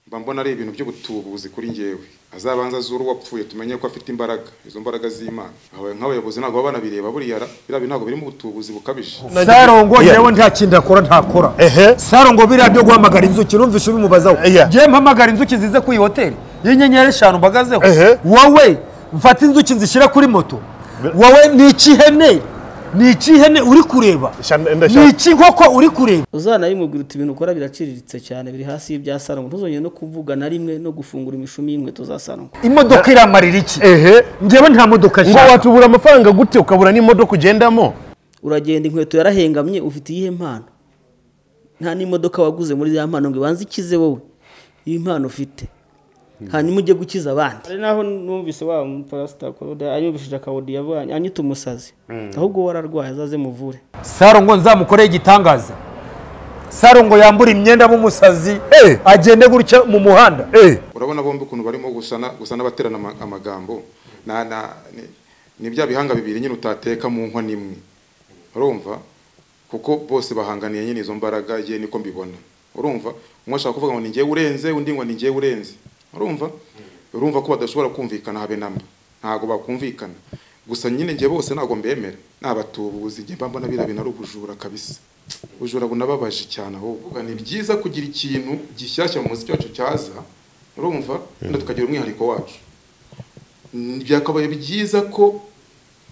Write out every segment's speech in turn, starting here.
mba mbona ari ibintu byo gutubuzi kuri njyewe azabanza azure uwapfuye tumenye ko afite imbaraga izo mbaraga z'imana nk'abayobozi ntabwo baba banabireba buriya biriya bintu ntabwo birimo ubutubuzi bukabije sarongo yewe nta kindi akora ntakora Ehe. sarongo biriya byo guhamagara inzuki numvise ubimubazaho Eya. ngiye mpamagara inzuki zize ku iyi hoteli y'inyenyeri eshanu mbagazeho Ehe. wowe mfata inzuki nzishyira kuri moto wowe ni ikihene ni ikihene uri kureba Sha- ni ndashaka- ikinkoko uri kureba uzanabimubwira uti ibintu ukora biraciriritse cyane biri hasi y'ibya sarongo ntuzongere no kuvuga na rimwe no gufungura imishumi y'inkweto za sarongo imodoka iramarira iki ehe ngewe nta modoka ngo nshaka watubura amafaranga gute ukabura n'imodoka ugendamo uragenda inkweto yarahengamye ufite iyihe mpano nta n'imodoka waguze muri ya mpano ngo ibanze ikize wowe iyi mpano ufite hanyuma ujye gukiza abandi hari naho numvise wa muparasita ayubishije akawodi yavanye anyita umusazi ahubwo wararwaye azaze muvure sarongo nzamukoreye igitangaza sarongo yambura imyenda nk'umusazi Eh. agende gutya mu muhanda Eh, urabona bombi ukuntu barimo gusana gusana baterana ama- amagambo na, na, ni, ni bya bihanga bibiri nyine utateka mu nkono imwe urumva kuko bose bahanganiye nyine izo mbaraga ye niko mbibona urumva umwe ashaka kuvuga ngo ni njyewe urenze undi ngo ni njyewe urenze urumva urumva ko badashobora kumvikana habe namba ntabwo bakumvikana gusa nyine njye bose ntabwo mbemera n'abatubuzi njye mba mbona biriya bintu ari ubujura kabisa ubujura bunababaje cyane ahubwo ni byiza kugira ikintu gishyashya mu muziki wacu cyaza urumva wenda tukagira umwihariko wacu Mm, byakabaye byiza ko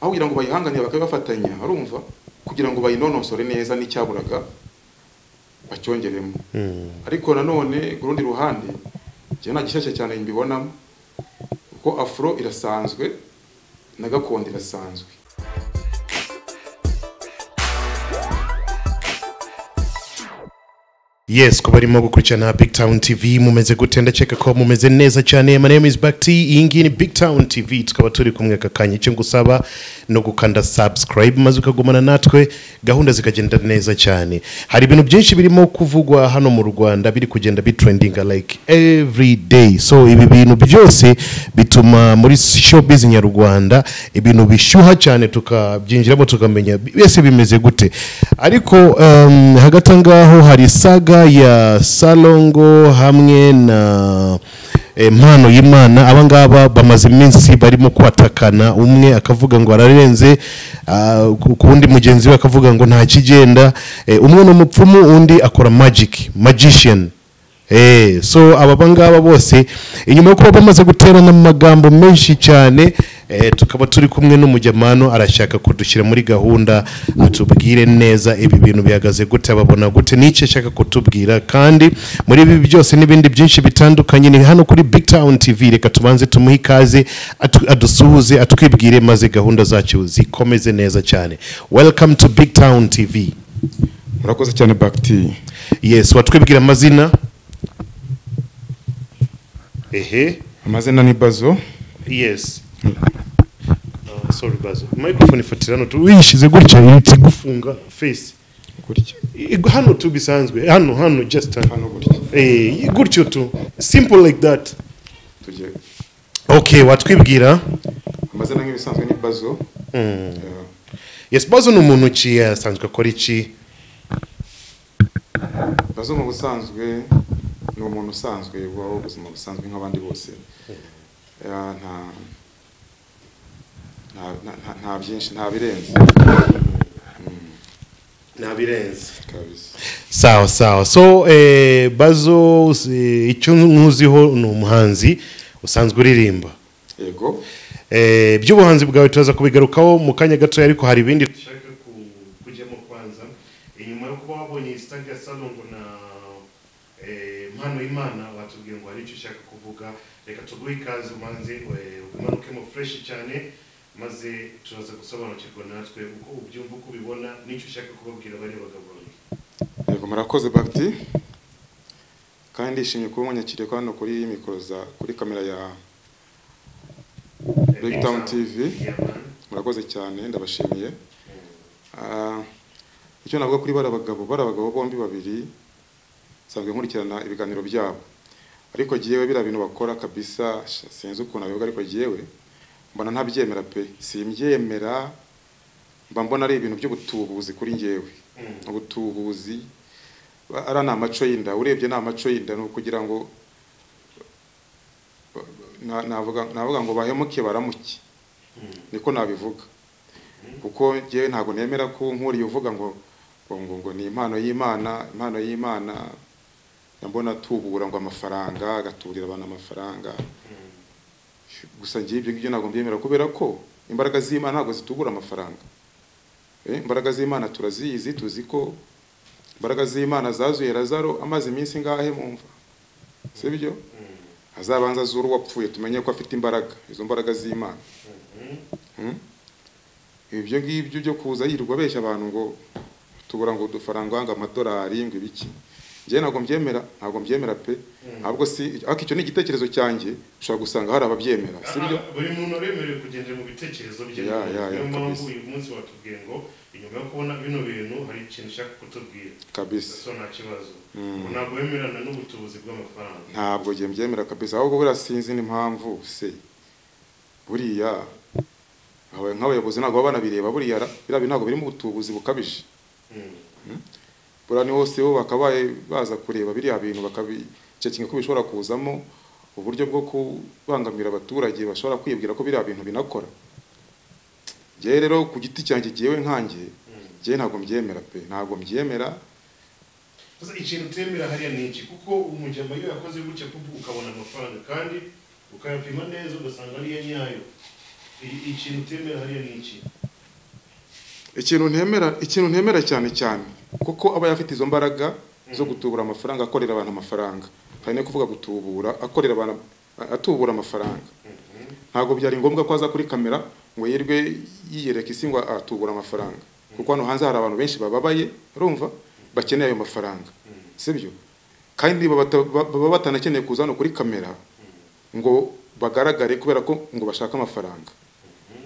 aho kugira ngo bayihanganire bakabifatanya urumva kugira ngo bayinonosore neza n'icyaburaga bacyongeremo ariko nanone ku rundi ruhande njye nta gishyashya cyane mbibonamo kuko afro irasanzwe na gakondo irasanzwe yes kuba arimo gukurikirana big town tv mumeze gute ndakeka ko mumeze neza cyane my name is bakti iyi ngiyi ni big town tv tukaba turi kumwe aka kanya icyo ngusaba ni ugukanda subscribe maze ukagumana natwe gahunda zikagenda neza cyane hari ibintu byinshi birimo kuvugwa hano mu rwanda biri kugenda bitrendinga like every day so ibi bintu byose bituma muri showbiz nyarwanda ibintu bishyuha cyane tukabyinjiramo tukamenya byose bimeze gute ariko um, hagati aho ngaho hari saga ya salongo hamwe na eh, mpano y'imana aba ngaba bamaze iminsi barimo kwatakana umwe akavuga ngo ararenze ah, ku ku wundi mugenzi we akavuga ngo nta kigenda Eh, umwe ni umupfumu undi akora magic magician Eh, so aba bangaba bose inyuma yo kuba bamaze guterana mu magambo menshi cyane eh, tukaba turi kumwe n'umujyamano arashaka kudushyira muri gahunda atubwire neza ibi bintu bihagaze gute ababona gute n'icyo ashaka kutubwira kandi muri ibi byose n'ibindi byinshi bitandukanye ni hano kuri big town tv reka tubanze tumuhe ikaze atu- adusuhuze atwibwire maze gahunda zacu zikomeze neza cyane welcome to big town tv murakoze cyane bagiti yes watwibwira amazina ehe amazina ni bazo yes Uh, sorry bazo microphone ifatira hano tu- uyishyize gutya ihita igufunga face gutya Ig- hano tu bisanzwe hano hano just hano hano gutya Eh, gutyo tu simple like that tujye okay watwibwira amazina nk'ibisanzwe ni bazo Yeah. yes bazo ni umuntu ki asanzwe akora iki bazo mu busanzwe ni umuntu usanzwe ubaho ubuzima busanzwe nk'abandi bose Eh, nta nta- nta- nta- nta byinshi nta birenze ntabirenze kabisa sawa sawa so eh, bazo eh, icyo nkuziho ni umuhanzi usanzwe uririmba yego Eh, by'ubuhanzi bwawe turaza kubigarukaho mu kanya gatoya ariko hari ibindi dushaka ku- kujyamo kwanza inyuma yo kuba wabonye iyi stage ya salongo na eh, mpano y'imana watubwiye ngo hari icyo ushaka kuvuga reka tuguhe ikaze umanze eh, umanukemo fureshi cyane maze turaza gusobanukirwa natwe uko ubyumva uko ubibona n'icyo ushaka kubabwira bariya bagabo babiri yego murakoze bagiti kandi ndishimye kuba munyakiriye ko hano kuri mikoro za kuri kamera ya Big Town TV. Yeah, man. murakoze cyane ndabashimiye Ah, icyo navuga kuri bariya bagabo bariya bagabo bombi babiri nsanzwe nkurikirana ibiganiro byabo ariko jyewe biriya bintu bakora kabisa sha, sinzi ukuntu abivuga ariko jyewe mbona ntabyemera pe simbyemera mba mbona ari ibintu byo gutubuzi kuri njyewe ubutubuzi ba- ari ni amaco y'inda urebye ni amaco y'inda ni ukugira ngo na- navuga navuga ngo bahemuke baramuke niko nabivuga kuko njyewe ntabwo nemera ko nkuriye uvuga ngo ngo ngo ngo ni impano y'imana impano y'imana ndabona atubura ngo amafaranga agaturira abantu amafaranga gusa njyewe ibyo ngibyo ntabwo mbyemera kubera ko imbaraga z'imana ntabwo zitubura amafaranga Eh, imbaraga z'imana turazizi tuzi ko imbaraga z'imana zazuye lazaro amaze iminsi ingahe mumva si byo azabanza azura uwapfuye tumenye ko afite imbaraga izo mbaraga z'imana Mm? ibyo ngibyo byo kuza yirirwa abeshya abantu ngo tubura ngo udufaranga ngo amadolari ngo ibiki njyewe ntabwo mbyemera ntabwo mbyemera pe ahubwo si ariko icyo ni igitekerezo cyanjye ushobora gusanga hari ababyemera si byo buri muntu aremerewe kugendera mu bitekerezo bye Ya, ya, ya, niyo mpamvu kabisa. uyu munsi watubwiye ngo inyuma yo kubona bino bintu hari ikintu ushaka kutubwira kabisa so nta kibazo ngo ntabwo wemerana n'ubutubuzi bw'amafaranga ntabwo njye mbyemera kabisa ahubwo buriya sinzi n'impamvu se buriya aba- nk'abayobozi ntabwo baba banabireba buriya ra- biriya bintu ntabwo birimo ubutubuzi bukabije Mm. buriya ni hose bo bakabaye baza kureba biriya bintu bakabi icyo kintu ko bishobora kuzamo uburyo bwo kubangamira abaturage bashobora kwibwira ko biriya bintu binakora njyewe rero ku giti cyanjye jyewe nkanjye njyewe ntabwo mbyemera pe ntabwo mbyemera gusa ikintu utemera hariya ni iki kuko umujyamba iyo yakoze gutya kuko ukabona amafaranga kandi ukayapima neza ugasanga ariyo nyayo I- ikintu utemera hariya ni iki ikintu ntemera ikintu ntemera cyane cyane kuko aba afite izo mbaraga zo gutubura amafaranga akorera abantu amafaranga hari no kuvuga gutubura akorera abantu atubura amafaranga ntabwo byari ngombwa ko aza kuri kamera ngo yirwe yiyereka isi ngo atubura amafaranga kuko hano hanze hari abantu benshi bababaye urumva bakeneye ayo mafaranga sibyo kandi baba bata- baba batanakeneye kuza hano kuri kamera ngo bagaragare kubera ko ngo bashaka amafaranga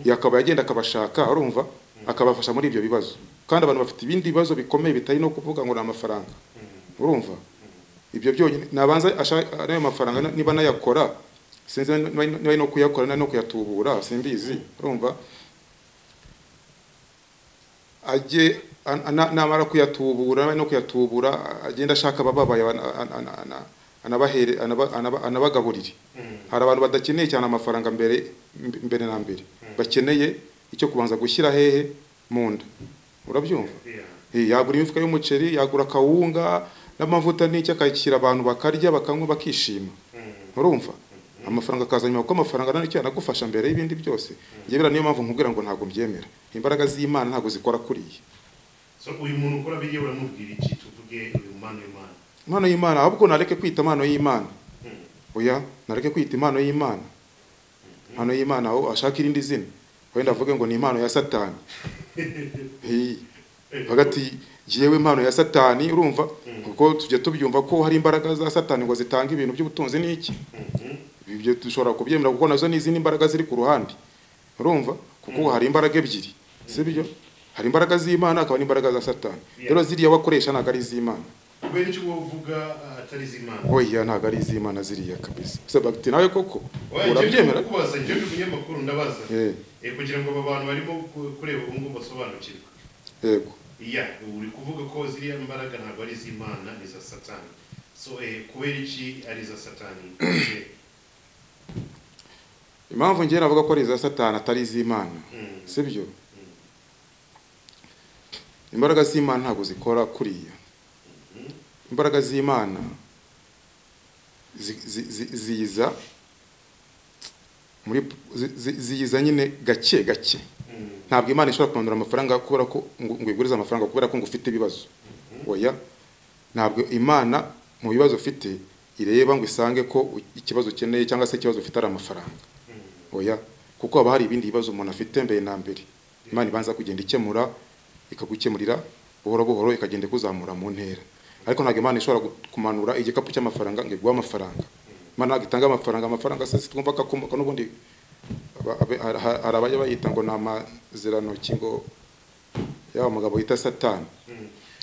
yakaba yagenda akabashaka urumva akabafasha muri ibyo bibazo kandi abantu bafite ibindi bibazo bikomeye bitari no kuvuga ngo ni amafaranga urumva ibyo byonyine nabanza ashaka n'ayo mafaranga na- niba nayakora sinzi niba niba ari no kuyakora niba ari no kuyatubura simbizi urumva ajye an- ana- namara kuyatubura no kuyatubura agenda ashaka abababaye ana- ana- ana- ana- anabahere- anaba- anaba- anabagaburire hari abantu badakeneye cyane amafaranga mbere mb- mbere na mbere bakeneye icyo kubanza gushyira hehe mu nda urabyumva Yeah. Eh, yagura imifuka y'umuceri yagura akawunga n'amavuta n'icyo akakira abantu bakarya bakanywa bakishima urumva amafaranga akaza nyuma kuko amafaranga nicyo yanagufasha mbere y'ibindi byose njye biriya niyo mpamvu nkubwira ngo ntabwo mbyemera imbaraga z'imana ntabwo zikora kuriya so uyu muntu ukora biriya uramubwira iki tuvuge uyu mpano y'imana impano y'imana ahubwo nareke kwita impano y'imana oya nareke kwita impano y'imana impano y'imana aho ashaka irindi zina wenda avuge ngo ni impano ya satani Hey. hagati yewe impano ya satani urumva kuko tujya tubyumva ko hari imbaraga za satani ngo zitanga ibintu by'ubutunzi n'iki ibyo dushobora kubyemera kuko nazo ni izindi mbaraga ziri ku ruhande urumva kuko hari imbaraga ebyiri sibyo hari imbaraga z'imana hakaba n'imbaraga za satani rero ziriya bakoresha ntabwo ari iz'imana kubera icyo wowe uvuga ah, atari iz'imana oya ntabwo ari iz'imana ziriya kabisa gusa bagiti nawe koko Oya, njyewe urabyemera ndakubaza njyewe ndi umunyamakuru ndabaza Eh. Eh, kugira ngo aba bantu barimo ku- kureba ubu ngubu basobanukirwe yego iya uri kuvuga ko ziriya mbaraga ntabwo ari iz'imana ni iza satani so eh, kubera iki ari iza satani Eh, impamvu njyewe navuga ko ari iza satani atari iz'imana si byo imbaraga z'imana ntabwo zikora kuriya imbaraga z'imana zi- zi- zi- ziza muri zi- zi- ziza nyine gake gake ntabwo imana ishobora kumanura amafaranga kubera ko ngo ngo igurize amafaranga kubera ko ngo ufite ibibazo oya ntabwo imana mu bibazo ufite ireba ngo isange ko u- ikibazo ukeneye cyangwa se ikibazo ufite ari amafaranga oya kuko haba hari ibindi bibazo umuntu afite mbere na mbere imana ibanza kugenda ikemura ikagukemurira buhoro buhoro ikagenda ikuzamura mu ntera ariko ntabwo imana ishobora gu- kumanura igikapu cy'amafaranga ngo iguhe amafaranga imana ntabwo itanga amafaranga amafaranga se twumva ko akomoka n'ubundi aba- abe- hari- hari abajya bayita ngo ni amaziranoki ngo yaba mugabo yita satani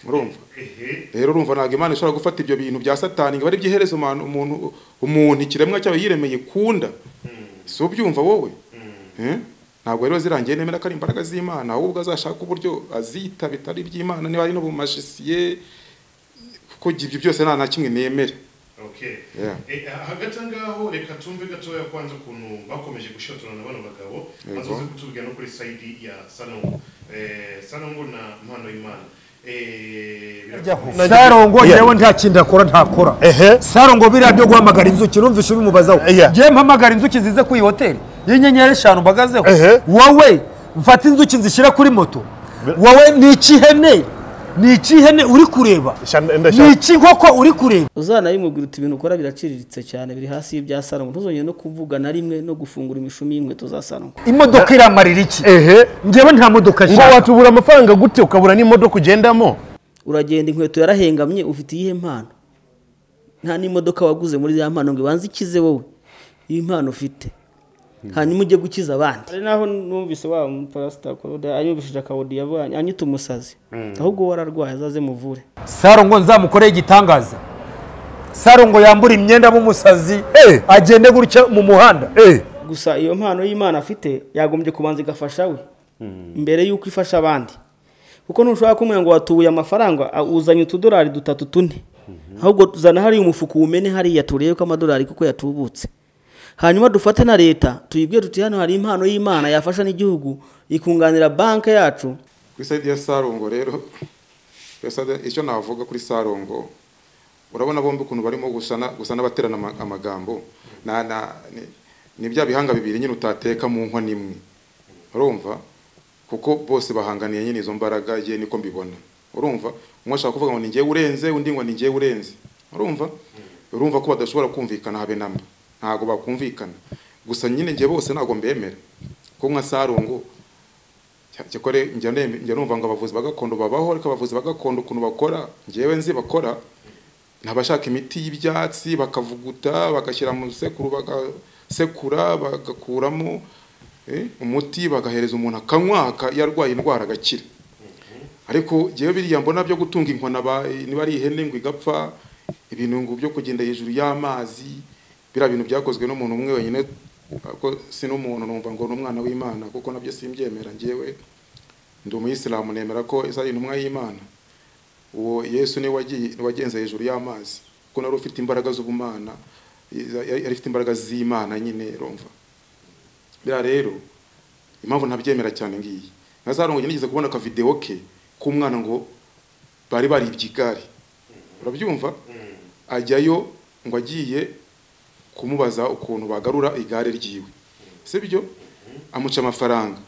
urumva ehe rero urumva ntabwo imana ishobora gufata ibyo bintu bya satani ngo ari byihereze umuntu umuntu umuntu ikiremwa cyawe yiremeye ikunda si ubyumva wowe Eh? ntabwo rero zirangiye nemera ko ari imbaraga z'imana ahubwo azashaka uburyo azita bitari iby'imana niba ari no mu majisiye kuko ibyo byose nta na kimwe nemera okay Yeah. Eh, hagati aho ngaho reka tumve gatoya kwanza ukuntu bakomeje gushotorana bano bagabo Yego. bazoze kutubwira no kuri sayidi ya sanongo eh, sanongo na mpano y'imana eh, birakomeye. sarongo Yeah. yewe nta kindi akora ntakora Ehe. sarongo biriya byo guhamagara inzuki numvise ubimubazaho Yeah. ngiye mpamagara inzuki zize ku iyi hoteli y'inyenyeri eshanu mbagazeho Ehe. wowe mfata inzuki nzishyira kuri moto wowe ni ikihene ni ikihene uri kureba Shan- ni ndashaka- ikinkoko uri kureba uzanayimubwira uti ibintu ukora biraciriritse cyane biri hasi y'ibya sarongo ntuzongere no kuvuga na rimwe no gufungura imishumi y'inkweto za sarongo imodoka iramarira iki ehe ngewe nta modoka ngo nshaka watubura amafaranga gute ukabura n'imodoka ugendamo uragenda inkweto yarahengamye ufite iyihe mpano nta n'imodoka waguze muri ya mpano ngo ibanze ikize wowe iyi mpano ufite hanyuma ujye gukiza abandi hari naho numvise wa muparasita korode ayubishije akawudi yavanye anyita umusazi ahubwo wararwaye azaze muvure sarongo nzamukoreye igitangaza sarongo yambura imyenda nk'umusazi Eh. agende gutya mu muhanda Eh, gusa iyo mpano y'imana afite yagombye kubanza igafasha we mbere y'uko ifasha abandi kuko ntushobora kumenya ngo watubuye amafaranga a- uzanye utudolari dutatu tune ahubwo tuzana hariya umufuka umene hariya turebe ko amadolari kuko yatubutse hanyuma dufate na leta tuyibwire tuti hano hari impano y'imana yafasha n'igihugu ikunganira banki yacu kuri sayidi ya sarongo rero kuri side- icyo navuga kuri sarongo urabona bombi ukuntu barimo gusana gusa n'abaterana ama- amagambo na, na, ni, ni bya bihanga bibiri nyine utateka mu nkono imwe urumva kuko bose bahanganiye nyine izo mbaraga ye niko mbibona urumva umwe ashaka kuvuga ngo ni njyewe urenze undi ngo ni njyewe urenze urumva urumva ko badashobora kumvikana habe namba ntabwo bakumvikana gusa nyine njye bose ntabwo mbemera ko nka sarongo cyakore njya nembe- njya numva ngo abavuzi ba gakondo babaho ariko abavuzi ba gakondo ukuntu bakora njyewe nzi bakora ni abashaka imiti y'ibyatsi bakavuguta bagashyira mu sekuru bagasekura bagakuramo eh, umuti bagahereza umuntu akanywa aka- iyo arwaye indwara agakira ariko njyewe biriya mbona byo gutunga inkona ba- niba ari ihene ngo igapfa ibintu ngo byo kugenda hejuru y'amazi biriya bintu byakozwe n'umuntu umwe wenyine ko si n'umuntu numva ngo ni umwana w'imana kuko nabyo simbyemera njyewe ndi umuyisilamu nemera ko isa ari intumwa y'imana uwo yesu niwe wagiye niwe wagenze hejuru y'amazi kuko nari ufite imbaraga z'ubumana yari yari afite imbaraga z'imana nyine urumva biriya rero impamvu ntabyemera cyane ngiyi nka za rongo nigeze kubona akavidewo ke k'umwana ngo bari baribye igare urabyumva ajyayo ngo agiye kumubaza ukuntu bagarura igare ryiwe si byo amuca amafaranga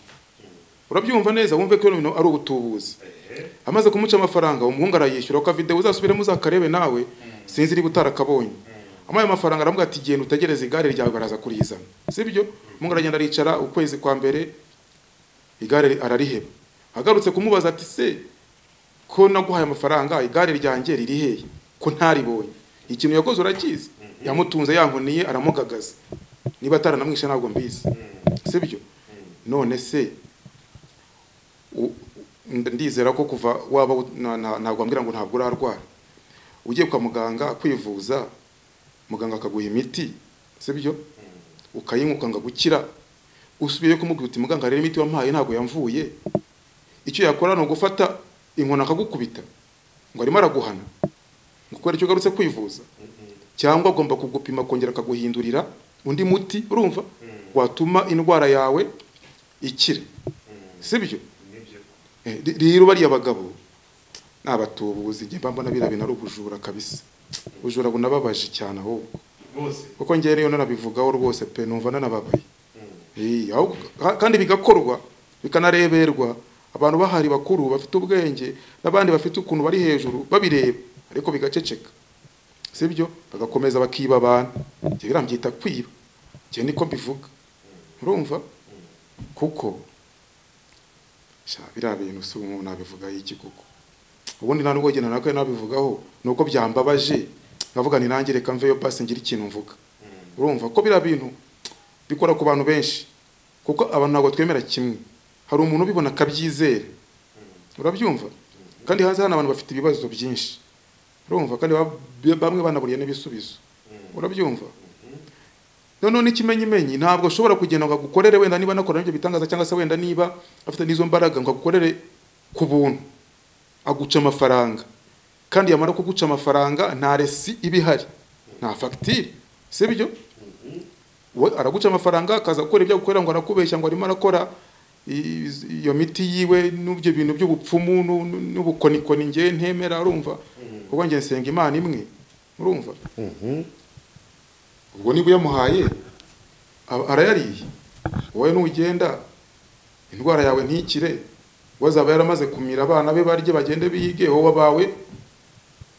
urabyumva neza wumve ko ibintu ari ubutubuzi amaze kumuca amafaranga umuhungu arayishyura akavidewo uzasubiremo uzakarebe nawe sinzi niba utarakabonye amuhaye amafaranga aramubwira ati genda utegereze igare ryawe baraza kurizana si byo umuhungu aragenda aricara ukwezi kwa mbere igare arariheba agarutse kumubaza ati se ko naguhaye amafaranga igare ryanjye riri hehe ko ntaribonye ikintu yakoze urakizi yamutunze yankoniye aramugagaza niba ataranamwishe ntabwo mbizi si byo none se u- ndizera ko kuva waba u- na- na- ntabwo wambwira ngo ntabwo urarwara ugiye kwa muganga kwivuza muganga akaguha imiti si byo ukayinywa ukanga gukira usubiye kumubwira uti muganga rero imiti wampaye ntabwo yamvuye icyo yakora ni ugufata inkoni akagukubita ngo arimo araguhana ngo kubera icyo ugarutse kwivuza cyangwa agomba kugupima akongera akaguhindurira undi muti urumva watuma indwara yawe ikira si byo Eh, ri- rero bariya bagabo ni abatubuzi njye mba mbona biriya bintu ari ubujura kabisa ubujura bunababaje cyane ahubwo bose kuko njyewe rero nanabivugaho rwose pe numva nanababaye Eh, ahubwo- ka- kandi bigakorwa bikanareberwa abantu bahari bakuru bafite ubwenge n'abandi bafite ukuntu bari hejuru babireba ariko bigaceceka sibyo bagakomeza bakiba abantu njye birambyita kwiba njye niko mbivuga urumva kuko sha biriya bintu si ubu nabivugaho iki kuko ubundi nta nubwo genda nako nabivugaho ni uko byambabaje nkavuga ni nanjye reka mveyo basi ngire ikintu mvuga urumva ko biriya bintu bikora ku bantu benshi kuko abantu ntabwo twemera kimwe hari umuntu ubibona akabyizera urabyumva kandi hanze hano abantu bafite ibibazo byinshi urumva kandi ba- bamwe banaburiye n'ibisubizo urabyumva noneho n'ikimenyimenyi ntabwo ashobora kugenda ngo agukorere wenda niba anakora n'ibyo bitangaza cyangwa se wenda niba afite n'izo mbaraga ngo agukorere ku buntu aguca amafaranga kandi yamara kuguca amafaranga nta resi iba ihari nta fagitire si byo we araguca amafaranga akaza gukora ibyo gukorera ngo arakubeshya ngo arimo arakora i- iyo miti yiwe n'ibyo bintu by'ubupfumu n'u- n'u- n'ubukonikoni ngewe ntemera urumva kuko ngewe nsenga imana imwe urumva ubwo niba uyamuhaye aba- arayariye wowe n'ugenda indwara yawe ntikire we azaba yaramaze kumira abana be barye bagende biyige wowe abawe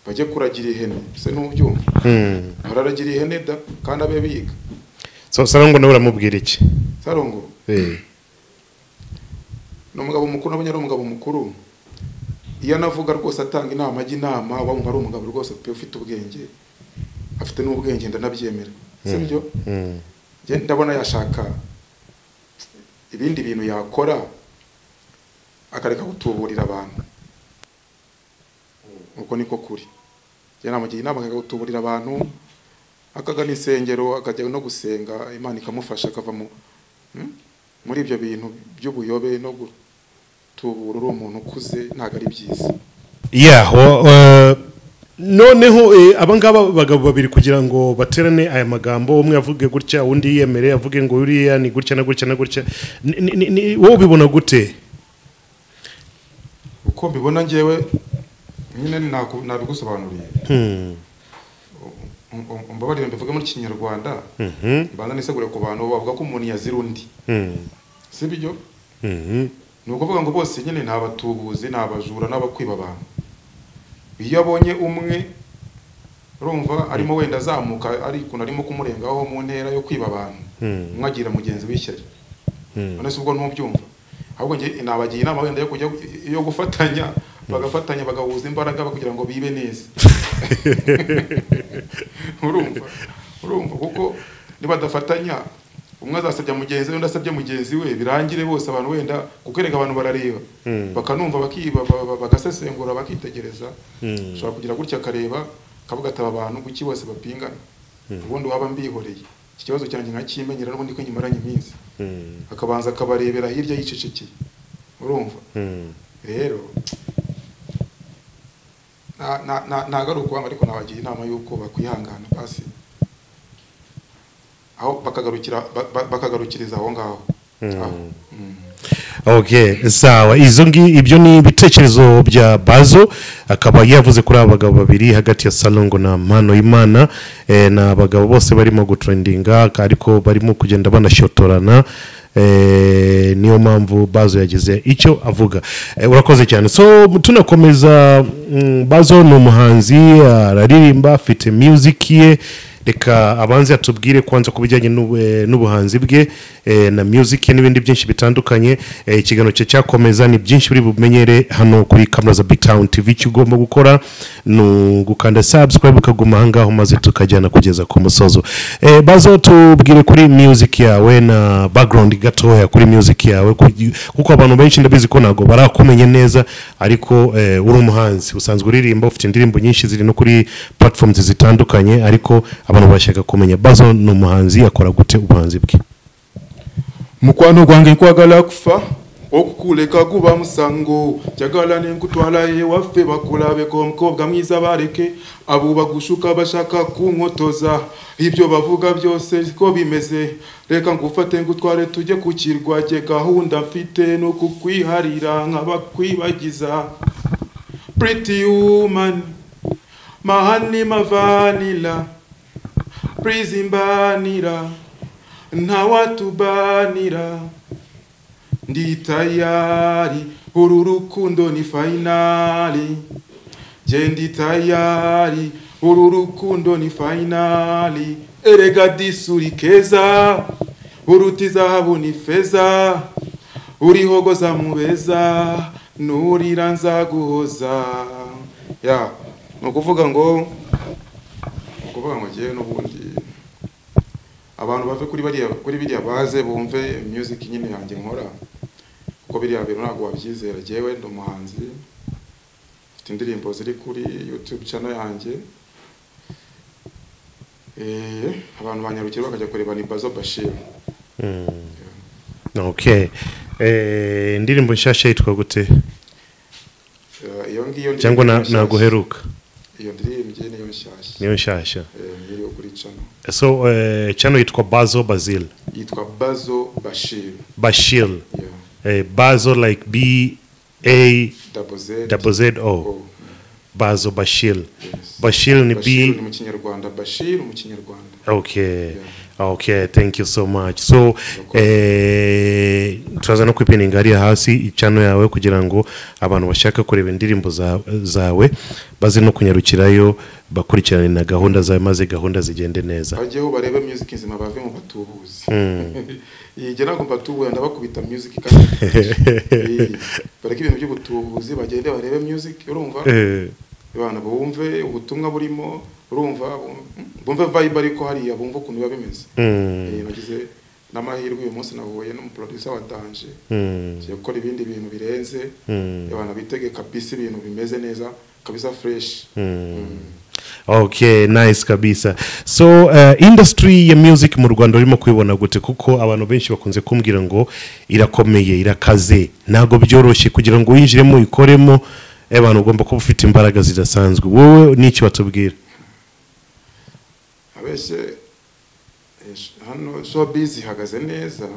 bajye kuragira ihene se n'ubyumva Hmm. bararagira ihene da kandi abe biga so sarongo nawe uramubwira iki sarongo Eh, ni umugabo mukuru nabonye ari umugabo mukuru iyo anavuga rwose atanga inama ajya inama wumva ari umugabo rwose pe ufite ubwenge afite n'ubwenge ndanabyemera si byo hmm. Njye ndabona yashaka ibindi bintu yakora akareka gutuburira abantu uko niko kuri njye namugira inama akareka gutuburira abantu akagana insengero akajya no gusenga imana ikamufasha akava mu Hmm? muri ibyo bintu by'ubuyobe no gutubura uri umuntu ukuze ntabwo ari byiza yeah wa- wa- noneho eh, aba ngaba bagabo babiri kugira ngo baterane aya magambo umwe avuge gutya undi yiyemere avuge ngo uriya ni gutya na gutya na gutya Ni- ni- ni- ni- wowe ubibona gute uko mbibona ngewe nyine naku- nabigusobanuriye Hmm. Um- um- umbabarire mbivuge muri kinyarwanda Mhm. mbanza nisegure ku bantu bavuga ko umuntu yazira undi Hmm. si byo Mhm. ni ukuvuga ngo bose nyine ni abatubuzi ni abajura n'abakwiba abantu iyo abonye umwe urumva arimo wenda azamuka ari ukuntu arimo kumurengaho mu ntera yo kwiba abantu Hmm. umwe agira mugenzi w'ishyari Hmm. none se ubwo ntubyumva ahubwo njye nabagira inama wenda yo kujya yo gufatanya bagafatanya bagahuza imbaraga kugira ngo bibe neza urumva urumva kuko nibadafatanya umwe azasabya mugenzi we undi asabye mugenzi we birangire bose abantu wenda kuko erega abantu barareba bakanumva bakiba ba- ba- bagasesengura bakitegereza ushobora kugira gutya akareba akavuga ati aba bantu kuki bose bapingana ubundi waba mbihoreye iki kibazo cyanjye nkakimenyera n'ubundi ko nkimaranye iminsi Hmm. akabanza akabarebera hirya yicecekeye urumva Hmm. rero na- na- na- ntabwo ari ukubanga ariko nabagira inama y'uko bakwihangana basi aho bakagarukira ba- ba- bakagarukiriza aho ngaho aho Mm. okay sawa izo ngi ibyo ni ibitekerezo bya bazo akaba yavuze kuri aba bagabo babiri hagati ya salongo na mpano imana eh, ni abagabo bose barimo gutrendinga ariko barimo kugenda banashyotorana eh, niyo mpamvu bazo yagize icyo avuga eh, urakoze cyane so tunakomeza mm, bazo ni umuhanzi araririmba afite music ye reka abanze atubwire kwanza ku bijyanye n'ubu- eh, n'ubuhanzi bwe eh, na music ye n'ibindi byinshi bitandukanye Eh, ikiganiro cye cyakomeza ni byinshi buri bumenyere hano kuri kamera za big town tv icyo ugomba gukora ni ugukanda subscribe ukaguma ahangaho maze tukajyana kugeza ku musozo Eh, bazo tubwire kuri music yawe na background gatoya kuri music yawe kugi- kuko abantu benshi ndabizi ko ntabwo barakumenye neza ariko eh, uri umuhanzi usanzwe uririmba ufite indirimbo nyinshi ziri no kuri platforms zitandukanye ariko abantu bashaka kumenya bazo ni umuhanzi akora gute ubuhanzi bwe mukwano gwange nkwagala kufa okukuleka guba musango njagala nenkutwala ewaffe bakulabeko omukobwa mwiza baleke abo bagushuka bashaka kunkotoza ibyo bavuga byose siko bimeze reka ngufate ngutware tujye ku kirwa jye gahunda mfite no kukwiharira nk'abakwibagiza pretty woman mahani mavanila please imbanira ntawatubanira ndi tayari uru rukundo ni fayinali je ndi tayari uru rukundo ni fayinali erega disuri keza uruta izahabu ni feza urihogoza mubeza nurira nzaguhoza ya ni ukuvuga ngo ni ukuvuga ngo ngewe n'ubundi abantu bave kuri bariya kuri biriya baze bumve music nyine yanjye nkora kuko biriya bintu ntabwo wabyizera jyewe ndi umuhanzi mfite indirimbo ziri kuri youtube channel yanjye eh, abantu banyarukira bakajya kureba ni bazo bashir okay Eh, indirimbo nshyashya yitwa gute iyo ngiyo ndirimbo cyangwa na- nshyashya. naguheruka iyo ndirimbye niyo nshyashya niyo nshyashya Eh, niyo so uh, channel yitwa bazo basil yitwa bazo bashir bashil yeah. uh, bazo like b a double z double z o O. bazo bashil Yes. bashil ni Bashir b ni mu kinyarwanda bashir mu kinyarwanda okay okay thank you so much so eh, turaza no kwipininga hariya hasi channel yawe kugira ngo abantu bashaka kureba indirimbo za- zawe baze no kunyarukirayo bakurikirane na gahunda zawe maze gahunda zigende neza bajyeho barebe music nzima bave mu batubuzi yige ntabwo mbatubuye ndabakubita music kandi Eh, bareke ibintu by'ubutubuzi bagende barebe music urumva Eh, abantu bumve ubutumwa burimo urumva bum- bumve vibe ariko hariya bumve ukuntu biba bimeze mm, Eh, nagize n'amahirwe uyu munsi nahuye n'umuproducer wa danje mm, ngiye gukora ibindi bintu birenze mm, abantu bitege kabisa ibintu bimeze neza kabisa fresh mm. okay nice kabisa so uh, industry ya music mu rwanda urimo kuyibona gute kuko abantu benshi bakunze kumbwira ngo irakomeye irakaze ntabwo byoroshye kugira ngo winjiremo uyikoremo eh, abantu ugomba kuba ufite imbaraga zidasanzwe wowe n'icyo batubwira abese eh, sh- hano showbiz ihagaze neza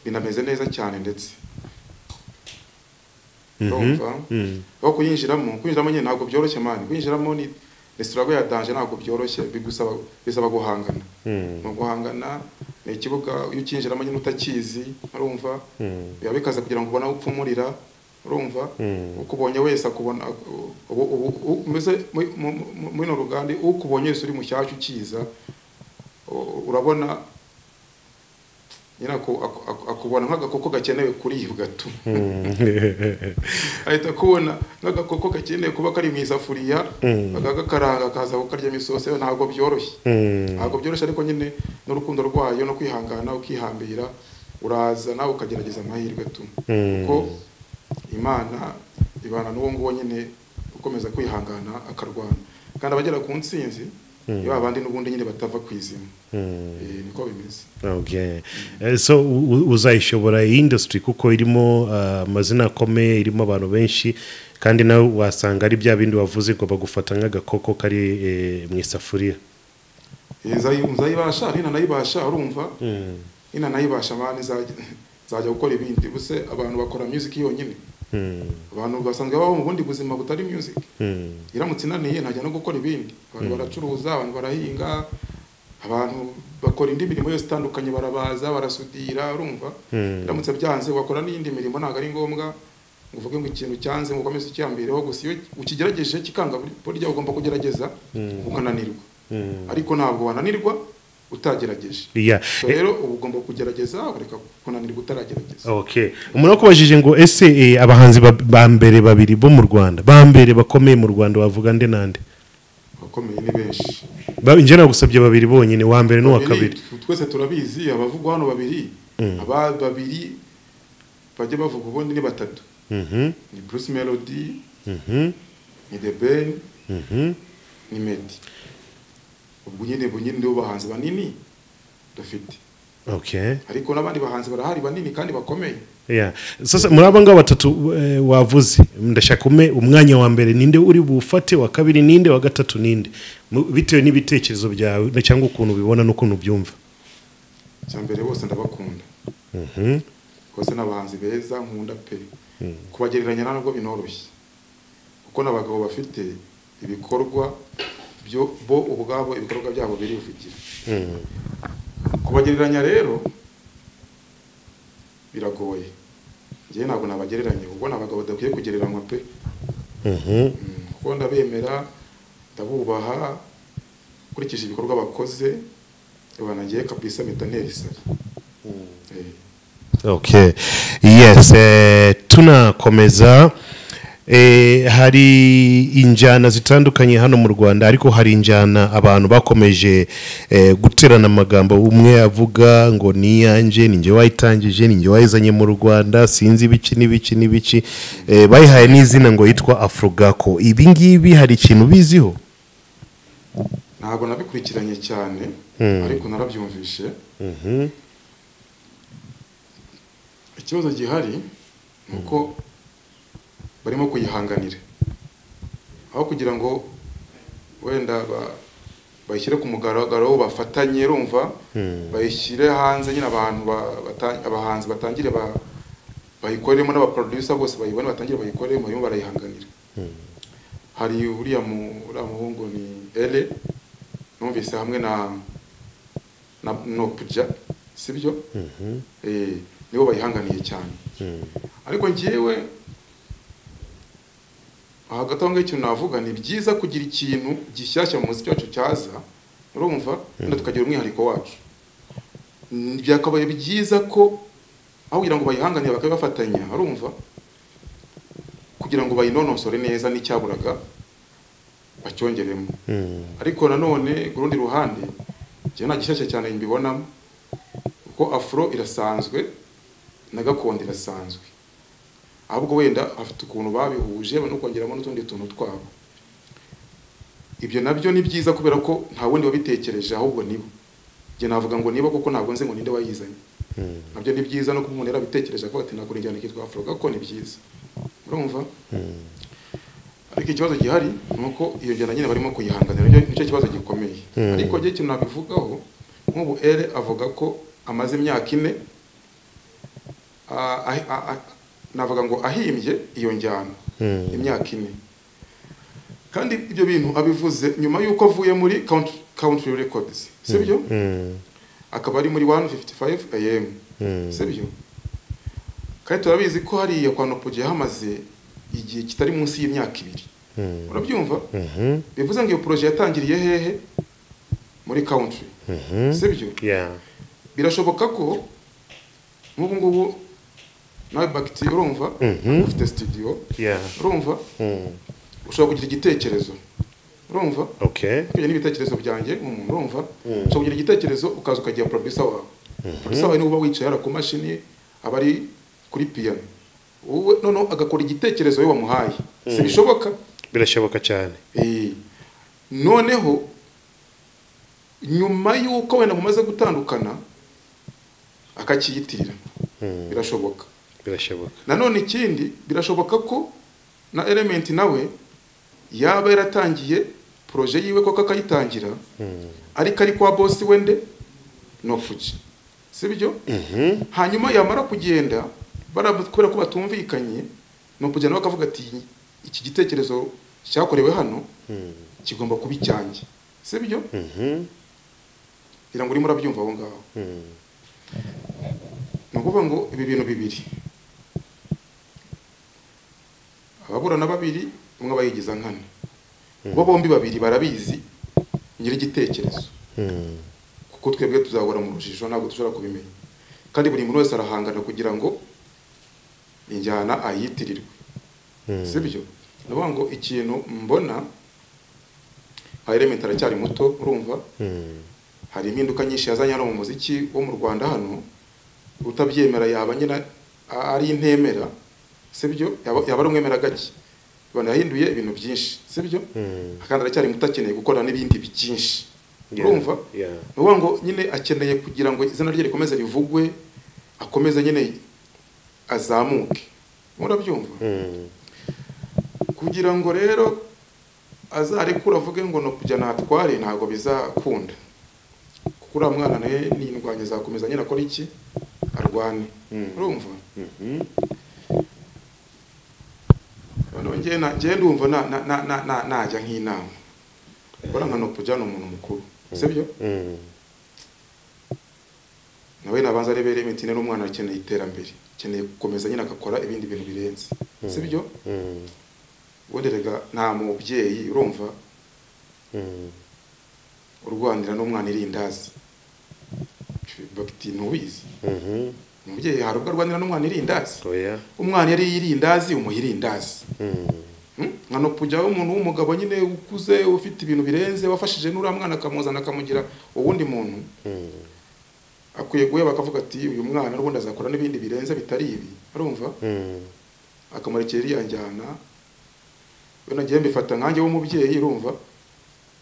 binameze neza cyane ndetse urumva Mm. aho kuyinjiramo kuyinjiramo nyine ntabwo byoroshye mani kuyinjiramo ni ni struggle ya danger ntabwo byoroshye bigusaba bisaba guhangana Mm. ni uguhangana ni ikibuga iyo ukinjiramo nyine utakizi urumva Mm. biba bikaza kugira ngo ubone aho upfumurira urumva Mm. ukubonye wese akubona ubu- ubu ubu- mbese muri- mu- mu- muri ino ruganda ukubonye wese uri mushyashya ukiza u- urabona nyine aku- aku- aku- akubona nk'agakoko gakenewe kuribwa tu ahita akubona nk'agakoko gakenewe kuba kari mu isafuriya Mm. akagakaranga akaza kukaryamo isosi ntabwo byoroshye Mm. ntabwo byoroshye ariko nyine n'urukundo rwayo no kwihangana ukihambira uraza nawe ukagerageza amahirwe tu Mm. kuko imana ibana n'uwo nguwo nyine ukomeza kwihangana akarwana kandi abagera ku ntsinzi ni ba bandi n'ubundi nyine batava ku izima Mm. Eh, niko bimeze okay Eh, so u- u- uzayishobora iyi industry kuko irimo ah, amazina akomeye irimo abantu benshi kandi nawe wasanga ari bya bindi wavuze ngo bagufata nk'agakoko kari eh, mu isafuriya Eh, nzayi- nzayibasha nina nayibasha urumva Mm, nina nayibasha mani nzajya nzajya gukora ibindi buse abantu bakora music yonyine mm, abantu basanzwe babaho mu bundi buzima butari music mm, iramutse inaniye ntajya no gukora ibindi abantu baracuruza abantu barahinga abantu bakora indi mirimo yose itandukanye barabaza barasudira urumva Mm. iramutse byanze wakora n'iyindi mirimo ntabwo ari ngombwa ngo uvuge ngo ikintu cyanze ngo ukomeze ucyambireho gusa iyo ukigerageje kikanga burya ugomba kugerageza ukananirwa mm. ariko ntabwo wananirwa utagerageje Yeah. So Eh, rero uba ugomba kugerageza ukareka kunanirwa utaragerageza okay umuntu wakubajije ngo ese eh, abahanzi ba- ba mbere babiri bo mu rwanda ba mbere bakomeye mu rwanda wavuga nde nande abakomeye ni benshi Ba- njye nagusabye babiri bonyine wa mbere n'uwa Babiri, kabiri tu- twese turabizi abavugwa hano babiri aba babiri bajya bavuga ubundi ni batatu Mhm, ni bruce melody mhm, ni the ben mhm. ni medi ubwo nyine ubwo nyine nibo bahanzi banini dufite okay ariko n'abandi bahanzi barahari banini kandi bakomeye Yeah. sasa muri aba ngaba batatu eh, wavuze ndashaka ume umwanya wa mbere ninde uri buwufate wa kabiri ninde wa gatatu ninde Mu- bitewe n'ibitekerezo byawe na- cyangwa ukuntu ubibona n'ukuntu ubyumva icya mbere bose ndabakunda Mhm. bose ni abahanzi beza nkunda pe kubagereranya ntabwo binoroshye kuko n'abagabo bafite ibikorwa byo bo ubwabo ibikorwa byabo biri buvugira Mm. kubagereranya rero biragoye njyewe ntabwo nabagereranya kuko ni abagabo badakwiye kugereranywa pe Mhm. Mm, kuko ndabemera ndabubaha ukurikije ibikorwa bakoze banagiye kabisa mpita nterisari okay yes eh, tunakomeza eh, hari injyana zitandukanye hano mu rwanda ariko hari injyana abantu bakomeje eh, guterana amagambo umwe avuga ngo ni iyanjye ni njye wayitangije ni njye wayizanye mu rwanda sinzi ibiki n'ibiki n'ibiki eh, bayihaye n'izina ngo yitwa afurugako ibi ngibi hari ikintu ubiziho ntabwo nabikurikiranye cyane ariko narabyumvishe Mhm, ikibazo gihari ni uko barimo kuyihanganira aho kugira ngo wenda ba- bayishyire ku mugaragaro bafatanye rumva bayishyire hanze nyine abantu ba- bata- abahanzi batangire ba- bayikoremo n'abaproducer bose bayibone batangire bayikoremo barimo barayihanganira hari uriya mu- uriya muhungu ni ele numvise hamwe na na nopuja sibyo Eh, nibo bayihanganiye cyane ariko ngewe hagati aho ngaho ikintu navuga ni byiza kugira ikintu gishyashya mu muziki wacu cyaza urumva wenda tukagira umwihariko wacu Mm, byakabaye byiza ko aho kugira ngo bayihanganire bakabibafatanya urumva kugira ngo bayinonosore neza n'icyaburaga bacyongeremo ariko nanone ku rundi ruhande njyewe nta gishyashya cyane mbibonamo kuko afro irasanzwe na gakondo irasanzwe ahubwo wenda afite ukuntu babihuje no kongeramo n'utundi tuntu twabo ibyo nabyo ni byiza kubera ko nta wundi wabitekereje ahubwo nibo njye navuga ngo niba kuko ntabwo nzi ngo ninde wayizanye nabyo ni byiza no kuba umuntu yarabitekereje akavuga ati nagura injyana ikitwa afro kuko ni byiza urumva ariko ikibazo gihari ni uko iyo njyana nyine barimo kuyihanganira nicyo nicyo kibazo gikomeye ariko njye ikintu nabivugaho nk'ubu ere avuga ko amaze imyaka ine ah, ah, ah, ah, navuga ngo ahimbye iyo njyana imyaka ine kandi ibyo bintu abivuze nyuma y'uko avuye muri country, country records sibyo akaba ari muri 155 am sibyo kandi turabizi ko hariya kwa nopogiye hamaze igihe kitari munsi y'imyaka ibiri urabyumva bivuze ngo iyo poroje yatangiriye hehe muri country sibyo yeah birashoboka ko nk'ubu ngubu nawe bagiti urumva Mhm. ufite studio yeah urumva Mm. ushobora kugira igitekerezo urumva okay ibyo ni ibitekerezo byanjye umuntu urumva ushobora kugira igitekerezo ukaza ukagira producer wawe producer wawe niwe uba wicaye hariya ku mashini aba ari kuri piano wowe noneho agakora igitekerezo we wamuhaye si bishoboka birashoboka cyane Eh, noneho nyuma y'uko wenda mumaze gutandukana akakiyitirira birashoboka birashoboka nanone ikindi birashoboka ko na element nawe yaba yaratangiye proje yiwe koko akayitangira ariko ari kwa bosi wende nofuji sibyo hanyuma yamara kugenda bara- kubera ko batumvikanye nofuji nawe akavuga ati iki gitekerezo cyakorewe hano kigomba kuba icyanjye sibyo ngira ngo urimo urabyumva aho ngaho ni ukuvuga ngo ibi bintu bibiri ababurana babiri umwe aba yigiza nkana bo bombi babiri barabizi nyir'igitekerezo kuko twebwe tuzahora mu rujijo ntabwo dushobora kubimenya kandi buri muntu wese arahangana kugira ngo injyana ayitirirwe si byo ni ukuvuga ngo ikintu mbona nka elementi aracyari muto urumva hari impinduka nyinshi yazanye hano mu muziki wo mu rwanda hano utabyemera yaba nyine a- ari intemera sibyo yaba yaba ari umwemera gake abantu yahinduye ibintu byinshi sibyo kandi aracyari muto akeneye gukora n'ibindi byinshi Yeah, urumva yeah. ni ukuvuga ngo nyine akeneye kugira ngo izina rye rikomeze rivugwe akomeze nyine azamuke murabyumva kugira ngo rero azarekura avuge ngo no kujya natware ntabwo bizakunda kuko uriya mwana nawe n'indwanya azakomeza nyine akora iki arwane urumva noneho njyewe na- njyewe ndumva na- na- na- na- na- najya nk'inama kubona nka nopujya ni umuntu mukuru sibyo Mm. nawe nabanza arebere imitine n'umwana akeneye iterambere akeneye gukomeza nyine agakora ibindi bintu birenze sibyo Mm. ubundi rega nta mubyeyi urumva Mm. urwanira n'umwana irindazi bagiti ntubizi Mhm. umubyeyi hari ubwo arwanira n'umwana irindazi oya umwana yari irindazi umuha irindazi Mm. Mm? nka nopujyaho umuntu w'umugabo nyine ukuze ufite ibintu birenze wafashije n'uriya mwana akamuzana akamugira uwundi muntu Mm. akwiye guheba akavuga ati uyu mwana n'ubundi azakora n'ibindi birenze bitari ibi urumva Mm. akamurikira iriya njyana we nagiye mbifata nkanjye w'umubyeyi urumva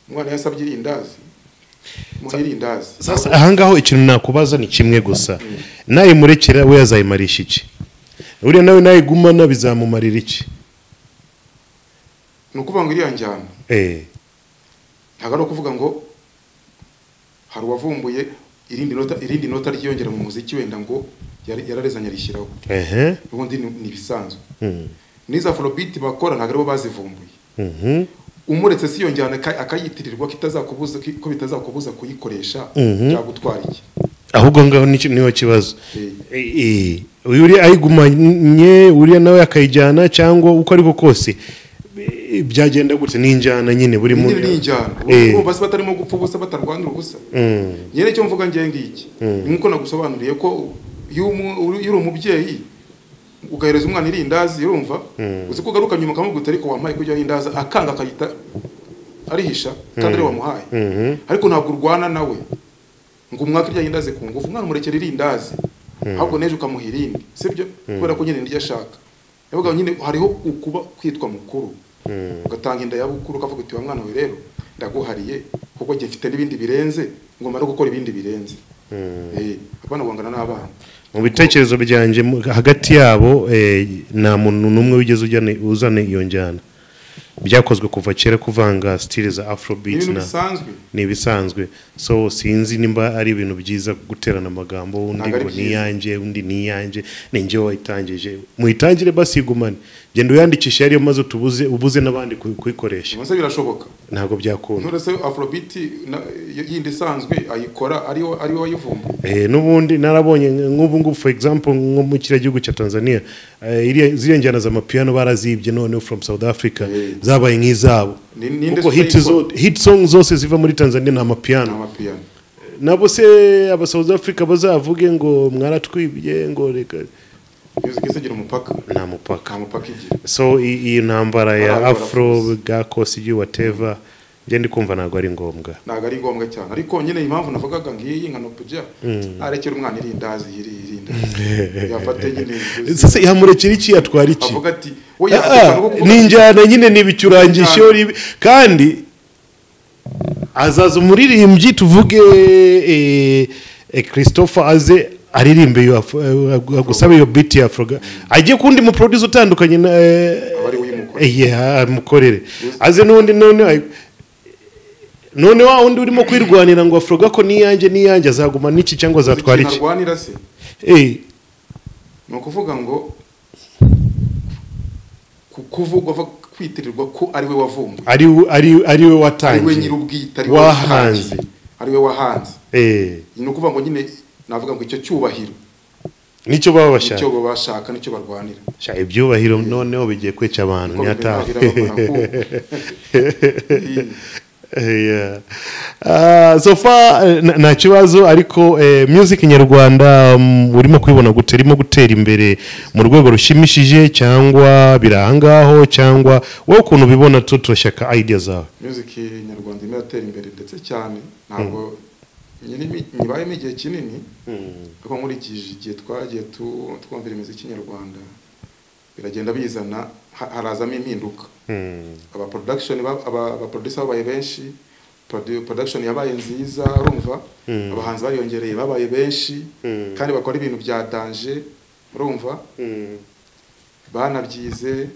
umwana yasabye irindazi muha irindazi sasa ahangaho ikintu nakubaza ni kimwe gusa nayimurekera we yazayimarisha iki uriya nawe nayigumana bizamumarira iki ni ukuvuga ngo iriya njyana Eh, ntabwo ari ukuvuga ngo hari uwavumbuye irindi nota irindi nota ryiyongera mu muziki wenda ngo yari- yararezanye arishyiraho ehe ubundi ni ni ibisanzwe Mhm. n'izo afrobeat bakora ntabwo aribo bazivumbuye Mhm. umuretse si iyo njyana aka- akayitirirwa kitazakubuza ko bitazakubuza kuyikoresha Mhm. byagutwara iki ahubwo ngaho nicyo- niho kibazo Eh. Eh, eh, uyu uri ayigumanye uriya nawe akayijyana cyangwa uko ariko kose eh, byagenda gute n'injyana nyine buri ni muntu ni injyana Eh. urumva se batarimo gupfa ubusa batarwanira ubusa Mm. nyine icyo mvuga ngiye ngiki ni nk'uko nagusobanuriye ko iyo umu- uri iyo uri umubyeyi ugahereza umwana irindazi urumva uzi ko ugaruka nyuma ukamubwira ariko wampaye kujya irindazi akanga akayita arihisha kandi ariwe wamuhaye Mhm. ariko ntabwo urwana nawe ngo umwaka irya rindazi ku ngufu umwana umurekera irindazi ahubwo n'ejo ukamuha irindi sibyo kubera ko nyine niryo ashaka yavuga nyine hariho ukuba kwitwa mukuru ugatanga inda ya bukuru ukavuga uti wa mwana we rero ndaguhariye kuko gifite n'ibindi birenze ngo mare gukora ibindi birenze Eh, abana guhangana n'abana mu bitekerezo byanjye mu- hagati yabo eh, nta muntu n'umwe wigeze ujyana- uzana iyo njyana byakozwe kuva kera kuvanga stile za ni afrobeat ibintu na bisanzwe ni ibisanzwe so sinzi nimba ari ibintu byiza guterana amagambo undi Ntabwo ari ngo byiza. niyanjye undi niyanjye ninjye wayitangije muyitangire basigumane genda uyandikishe yariyo maze utubuze ubuze n'abandi ku- kuyikoresha ubwo se birashoboka ntabwo byakunda nturese afrobeat na- yindi isanzwe ayikora ariwe ariwe wayivumbuye Eh, n'ubundi narabonye nk'ubu ngubu for example nko mu kiriya gihugu cya tanzania eh, iriya- ziriya njyana zamapiyano barazibye noneho from south africa Eh. zabaye nk'izabo Ni- ni kuko industry hit, zo, y'ikora. hit song zose ziva muri tanzania ni amapiyano n'amapiyano nabo se aba south africa bazavuge ngo mwaratwibye ngo reka music isigira umupaka nta nta mupaka mupaka igira so i- iyi ntambara ya Barabikora afro rwose. bwa kosigi wateva njye ndi kumva ntabwo ari ngombwa ntabwo ari ngombwa cyane ariko nyine impamvu navugaga ngiyi nka nopujya arekera umwana irindazi iri irindazi yafate nyine sasa yamurekera iki yatwara iki avuga ati we Ah, yateka no kuvuga ni ati, injyana nyine ni ibicurangisho Injyana. ni ibi- kandi azaza umuririmbyi tuvuge eh, eh, christopher aze aririmbe iyo Afro- eh, agusaba iyo biti ya afroga ajye kundi muproduce utandukanye na eh, Aba ari we uyimukorera. eh, yeah, amukorere aze n'undi none ay- none wa wundi urimo kwirwanira ngo afroga ko n'iyanjye n'iyanjye azaguma n'iki cyangwa azatwara ikintu iki arwanira se Eh, ni ukuvuga ngo ku- kuvugwa ava kwitirirwa ko ari we wavumbuye ari we- ari- ari we ari we watangiye nyir'ubwite ari we wahanze watangiye, ari we wahanze Eh. ni ukuvuga ngo nyine navuga ngo icyo cyubahiro nicyo baba nicyo bashaka bo bashaka nicyo barwanira Sha, ibyubahiro noneho bigiye kwica abantu Kuko nyatahe bigaragara ko Yeah. Ah, so far eh, nta- nta kibazo ariko eh, music nyarwanda mm, urimo kubibona gute irimo gutera imbere mu rwego rushimishije cyangwa biri ahangaho cyangwa wowe ukuntu ubibona tu turashaka idea zawe music nyarwanda irimo iratera imbere ndetse cyane ntabwo nyiri imi- nyibayemo igihe kinini ariko nkurikije igihe twagiye tu- twumvira imiziki nyarwanda biragenda bizana ha- harazamo impinduka aba production ba- aba aba producer babaye benshi produ- production yabaye nziza urumva abahanzi bariyongereye babaye benshi kandi bakora ibintu bya danger urumva banabyize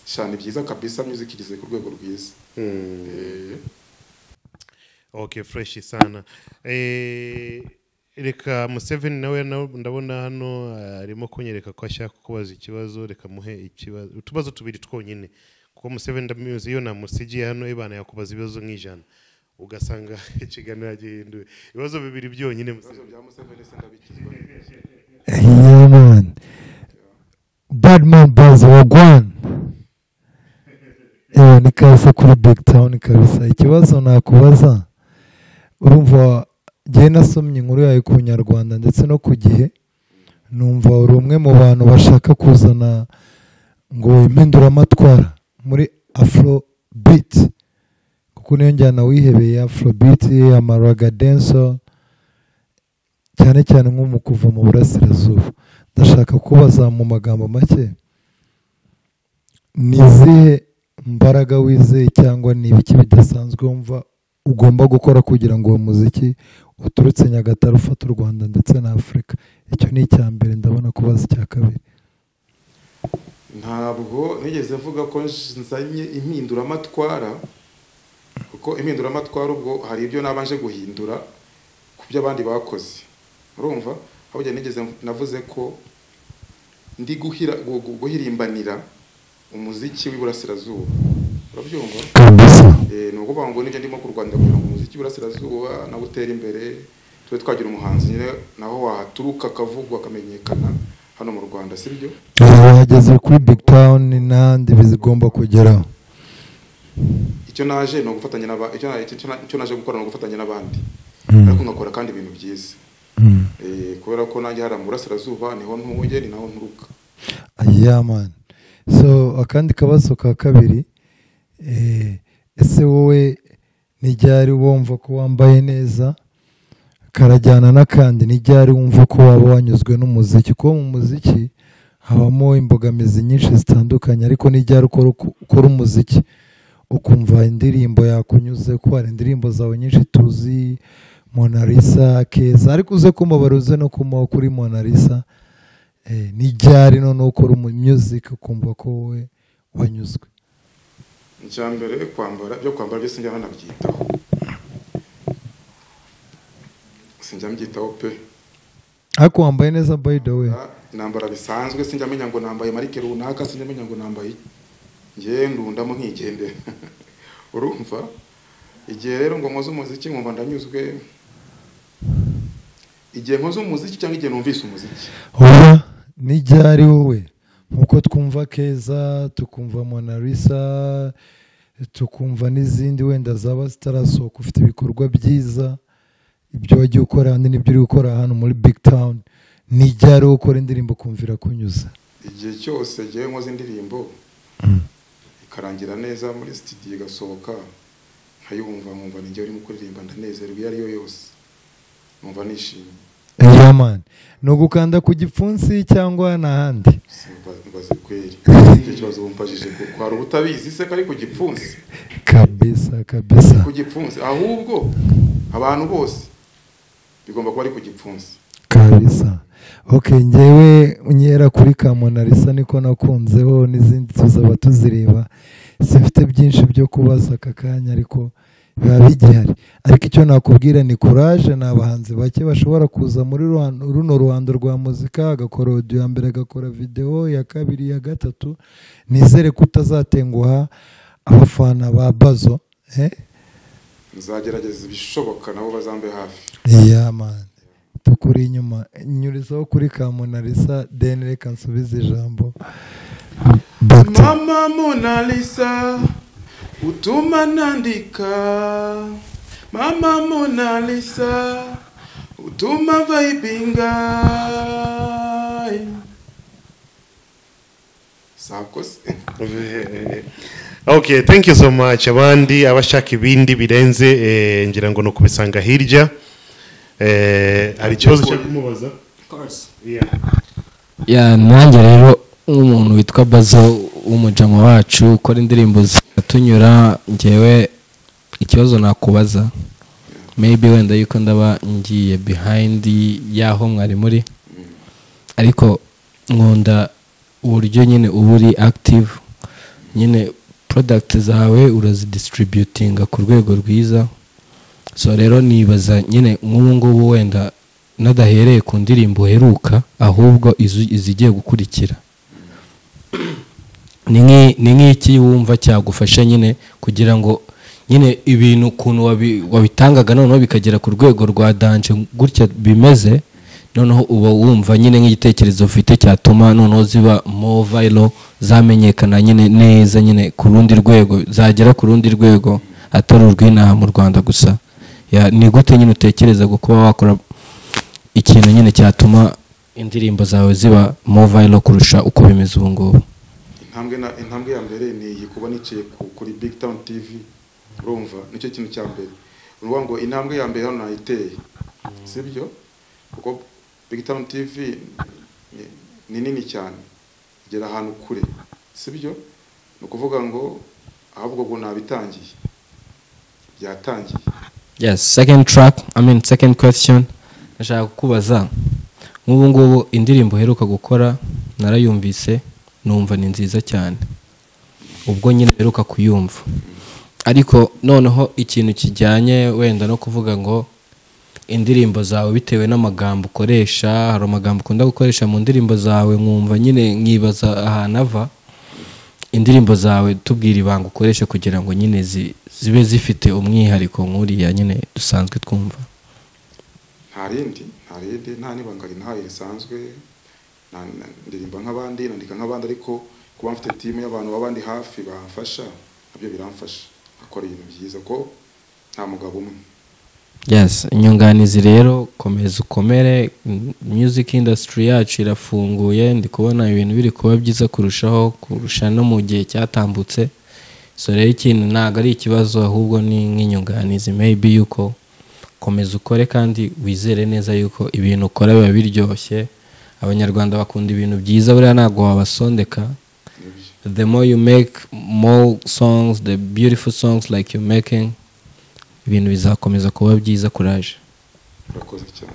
cyane byiza kabisa music igeze ku rwego rwiza Eh, okay fresh sana eh, reka museveni nawe na- ndabona hano eh, arimo kunyereka ko ashaka kukubaza ikibazo reka muhe ikibazo utubazo tubiri twonyine kuko museveni ndamuzi iyo namusigiye hano ibana yakubaza ibibazo nk'ijana ugasanga ikiganiro yagihinduwe ibibazo bibiri byonyine ibibazo Museveni. bya Museveni se ndabikizwa Yeah, man. Badman Boys wagwan. Ewa ni kabisa kuri Big Town kabisa. Ikibazo nakubaza urumva jye nasomye inkuru yawe ku Nyarwanda ndetse no ku gihe numva uri umwe mu bantu bashaka kuzana ngo impinduramatwara muri Afro beat kuko niyo njyana wihebeye Afro beat amaraga dancehall cyane cyane nko mu kuva mu burasirazuba ndashaka kubaza mu magambo make ni izihe mbaraga wizeye cyangwa ni ibiki bidasanzwe wumva ugomba gukora kugira ngo uwo muziki uturutse nyagatare ufate u rwanda ndetse na afurika icyo ni icya mbere ndabona kubaza icya kabiri ntabwo nigeze mvuga ko nzanye impinduramatwara kuko impinduramatwara ubwo hari ibyo nabanje guhindura ku byo abandi bakoze urumva aho njye nigeze navuze ko ndi guhira- gu- gu- guhirimbanira umuziki w'iburasirazuba urabyumva kabisa Eh, ni ukuvuga ngo nibyo ndimo kurwanira kugira ngo umuziki w'iburasirazuba nawe utere imbere tube twagira umuhanzi nyine naho wahaturuka akavugwa akamenyekana hano mu rwanda si byo wahageze kuri big town n'ahandi bigomba kugeraho icyo naje ni ugufatanya n'aba- icyo na- icyo na- icyo naje gukora ni ugufatanya n'abandi Mm. ariko ngakora kandi ibintu byiza Mm. Eh, kubera ko nanjye hari mu burasirazuba niho ntuye ni naho nturuka yeah man so akandi kabazo ka kabiri eh, ese wowe n'iryari wumva ko wambaye neza karajyana n'akandi n'iryari wumva ko waba wanyuzwe n'umuziki kuko mu muziki habamo imbogamizi nyinshi zitandukanye ariko n'iryari ukora ukora umuziki ukumva indirimbo yakunyuze ko hari indirimbo zawe nyinshi tuzi monalisa keza ariko uze kumubara uze no kumaho kuri monalisa Eh, ni ryari none ukora umumyuzike ukumva ko wowe wanyuzwe icya mbere kwambara byo kwambara byose njya banabyitaho sinjya mbyitaho pe ariko wambaye neza by the way Ah, nambara bisanzwe sinjya menya ngo nambaye marike runaka sinjya menya ngo nambaye iki. njye ndundamo nkigendera urumva igihe rero ngo nkoze umuziki nkumva ndanyuzwe igihe nkoze umuziki cyangwa igihe numvise umuziki oya ni ryari wowe nkuko twumva keza tukumva monalisa tukumva n'izindi wenda zaba zitarasohoka ufite ibikorwa byiza ibyo wagiye ukora ahandi n'ibyo uri gukora hano muri big town ni ryari wowe ukora indirimbo kumvira kunyuza igihe cyose ngewe nkoze indirimbo ikarangira neza muri studio igasohoka nkayumva nkumva ni njyewe urimo kuririmba ndanezerewe iyo ariyo yose numva nishimye yeah man ni ugukanda ku gipfunsi cyangwa n'ahandi mbaze kweri icyo kibazo bumpajije kuko hari ubutabizi se kari ku gipfunsi kabisa kabisa ku gipfunsi ahubwo abantu bose bigomba kuba ari ku gipfunsi kabisa ok ngewe unyera kuri kamonarisa niko nakunzeho n'izindi tuzaba tuzireba simfite byinshi byo kubaza aka kanya ariko biba bigihari ariko icyo nakubwira ni kuraje ni abahanzi bake bashobora kuza muri ruhando- runo ruhando rwa muzika agakora audio ya mbere agakora videwo ya kabiri iya gatatu nizere ko utazatenguha abafana ba bazo eh? nzagerageza ibishoboka nabo bazambe hafi iya mani tukuri inyuma nyurizaho kuri kamunarisa deni reka nsubize ijambo Dr. mama monalisa utuma nandika mama monalisa utuma vaibinga sakoze okay thank you so much abandi abashaka ibindi birenze eh, ngira ngo ni ukubisanga hirya Eh, hari ikibazo cyo kumubaza Yeah. ya nanjye rero nk'umuntu witwa bazo w'umujama wacu ukora indirimbo zikatunyura ngewe ikibazo nakubaza maybe wenda yuko ndaba ngiye behind y'aho mwari muri ariko nkunda uburyo nyine uba uri active nyine product zawe urazidisitributinga ku rwego rwiza so rero nibaza nyine nk'ubu ngubu wenda nadahereye ku ndirimbo uheruka ahubwo izu- izigiye gukurikira ni nk'i- ni nk'iki wumva cyagufasha nyine kugira ngo nyine ibintu ukuntu wabi- wabitangaga noneho bikagera ku rwego rwa danje gutya bimeze noneho uba wumva nyine nk'igitekerezo ufite cyatuma noneho ziba more viral zamenyekana nyine neza nyine ku rundi rwego zagera ku rundi rwego atari urw'inaha mu rwanda gusa Ya, ni gute nyine utekereza kuba wakora ikintu nyine cyatuma indirimbo zawe ziba more viral kurusha uko bimeze ubu ngubu intambwe na intambwe ya mbere ni iyi kuba nicaye ku- kuri big town tv urumva nicyo kintu cya mbere uruvuga ngo intambwe ya mbere hano nayiteye sibyo kuko big town tv ni- ni nini cyane igera ahantu kure sibyo ni ukuvuga ngo ahubwo ngo nabitangiye byatangiye yes second track i mean second question nashaka kukubaza nk'ubu ngubu indirimbo uheruka gukora narayumvise numva ni nziza cyane ubwo nyine uheruka kuyumva ariko noneho ikintu kijyanye wenda no kuvuga ngo indirimbo zawe bitewe n'amagambo ukoresha hari amagambo ukunda gukoresha mu ndirimbo zawe nkumva nyine nkibaza ahantu ava indirimbo zawe tubwira ibanga ukoresha kugira ngo nyine zi- zibe zifite umwihariko nk'uriya nyine dusanzwe twumva nta rindi nta rindi nta n'ibanga rinahaye risanzwe na- na- ndirimba nk'abandi nandika nk'abandi ariko kuba mfite timu y'abantu b'abandi hafi bamfasha nabyo biramfasha akora ibintu byiza ko nta mugabo umwe yes inyunganizi rero komeza ukomere m- music industry yacu irafunguye ndi kubona ibintu biri kuba byiza kurushaho kurusha no mu gihe cyatambutse so rero ikintu ntabwo ari ikibazo ahubwo ni nk'inyunganizi maybe yuko komeza ukore kandi wizere neza yuko ibintu ukora biba biryoshye abanyarwanda bakunda ibintu byiza buriya ntabwo wabasondeka the more you make more songs the beautiful songs like you're making ibintu bizakomeza kuba byiza kuraje urakoze cyane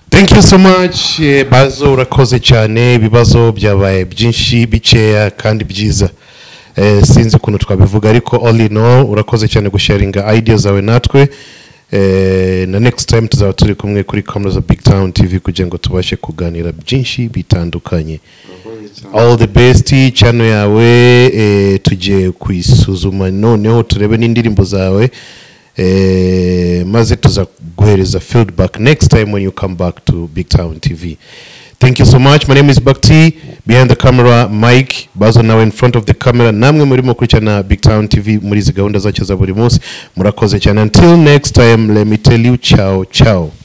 thank you so much eh, bazo urakoze cyane ibibazo byabaye byinshi bikeya kandi byiza Eh, sinzi ukuntu twabivuga ariko all in all urakoze cyane gusharinga idea zawe natwe Eh, na next time tuzaba turi kumwe kuri kamera za big town tv kugira ngo tubashe kuganira byinshi bitandukanye urakoze cyane all the best channel yawe eh, tugiye kuyisuzuma noneho turebe n'indirimbo zawe eh, maze tuza guhereza feedback next time when you come back to big town tv thank you so much my name is bakti behind the camera mike bazo nawe in front of the camera namwe murimo kurikirana big town tv muri izi gahunda zacyo za buri munsi murakoze cyane until next time let me tell you ciao ciao